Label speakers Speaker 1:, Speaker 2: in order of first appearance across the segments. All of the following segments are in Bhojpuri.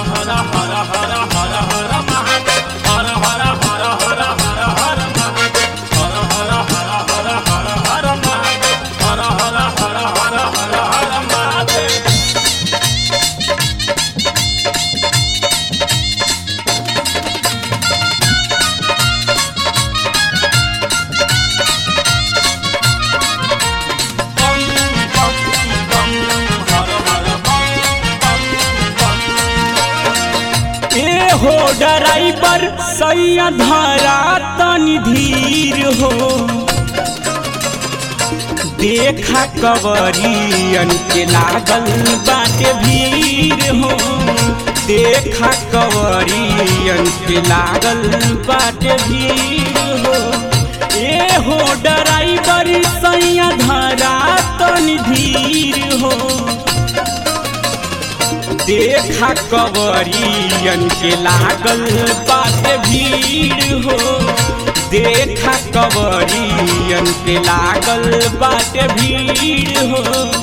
Speaker 1: ए हो ड्राइवर सैया धारा तनी धीर हो देखा कवरियन के लागल बाटे भीड़ हो देखा कवरियन के लागल बाटे भीड़ हो ए हो ड्राइवर सैया धारा तनी धीर हो देखा कवरियन के लागल बाटे भीड़ हो देखा कवरियन के लागल बाटे भीड़ हो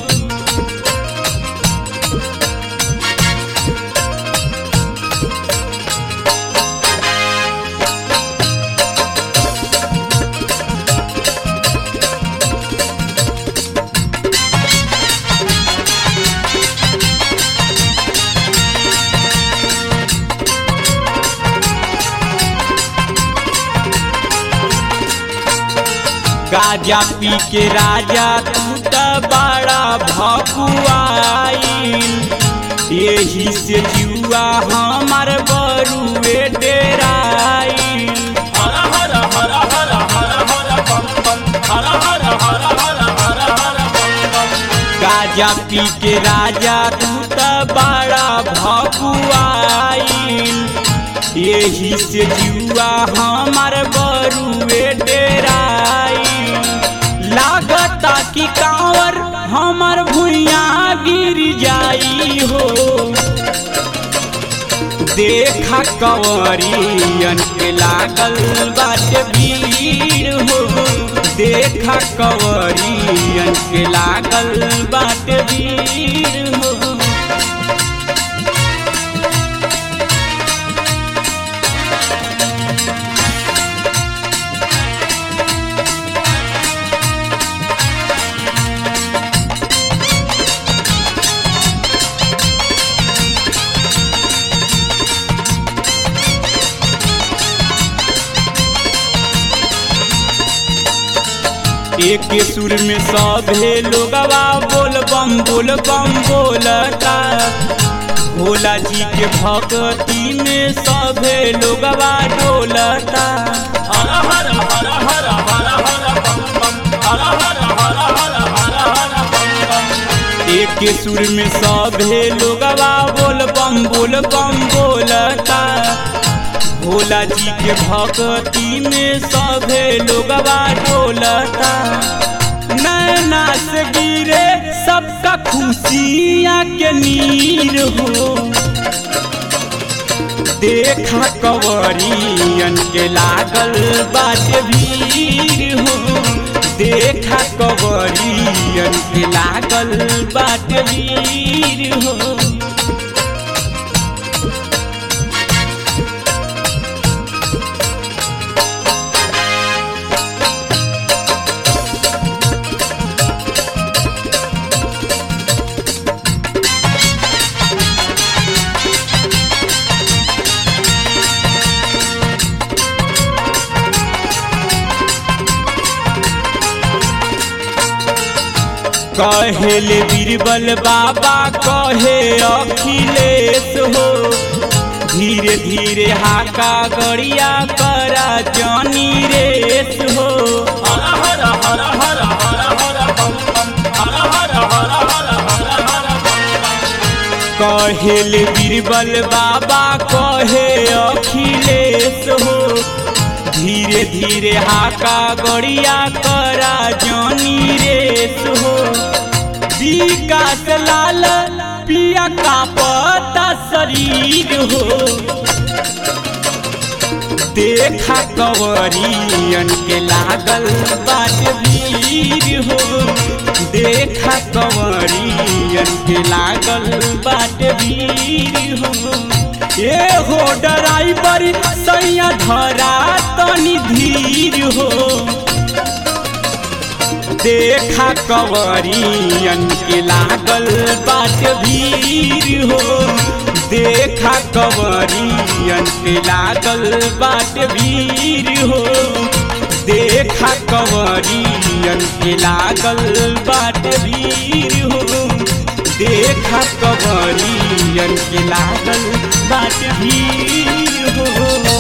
Speaker 1: गाजा पी के राजा तू त बड़ा भकुआईल यही से जुआ हमार बरुए डेराईल गाजा पी के राजा तू त बड़ा भकुआईल यही से जुआ हमार बरुए डेराई लागता कि कांवर हमार भुइया गिर जाई हो देखा कंवरियन के लागल बाटे भीड़ हो देखा कंवरियन के लागल बाटे भीड़ हो एक सुर में सभे लोगवा बोल बम बोल बम बोलता भोला जी के भक्ति में सभे लोगवा डोलता एक सुर में सभे लोगवा बोल बम बोल बम बोलता भोला जी के भक्ति में सभे लोगवा डोलता नैना से गिरे सबका खुशियाँ के नीर हो देखा कवरियन के लागल बाटे भीड़ हो देखा कवरियन के लागल बाटे भीड़ हो कहेल बीरबल बाबा कहे अखिलेश हो धीरे धीरे हाका गड़िया करा जानी रेस हो कहेल बीरबल बाबा कहे अखिलेश हो धीरे धीरे हाका गड़िया करा जानी रेस हो विकास लाल पिया का पता शरीर हो देखा कवरियन के लागल बाट भीड़ हो देखा कंवरियन के लागल बाट भीड़ हो ए हो ड्राइवर सैया धरा तनी धीर हो देखा कवरियन के लागल बाट भीड़ हो देखा कवरियन के लागल बाट भीड़ हो देखा कवरियन के लागल बाट भीड़ हो देखा कवरियन के लागल बाट भीड़ हो